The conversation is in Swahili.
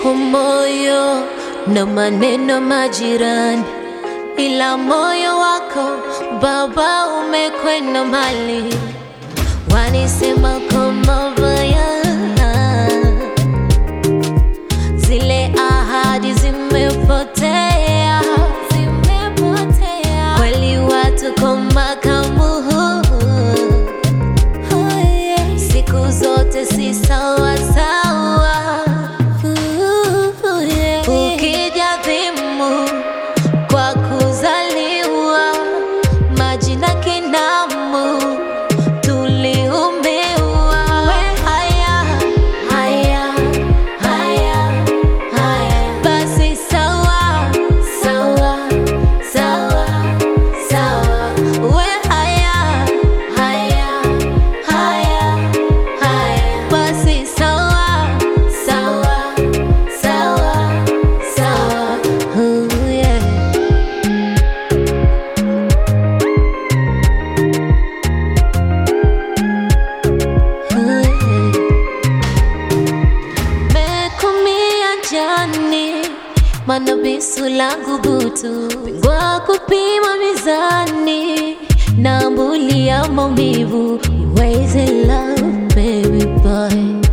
kwa moyo na maneno majirani, ila moyo wako Baba umekwenda mbali, wanisema kwa mabaya, zile ahadi zimepotea, zimepotea. Kweli watu kwa makamu siku zote si sawa sawa. Ukija dhimu kwa kuzaliwa, majina kinamu tuliumbiwa. We haya haya haya haya, basi sawa sawa sawa sawa. We haya haya haya haya, basi sawa sawa sawa sawa. Ooh, yeah. Mekumia jani mana bisu langu butu pingwa kupima mizani na ambulia maumivu ways in love baby boy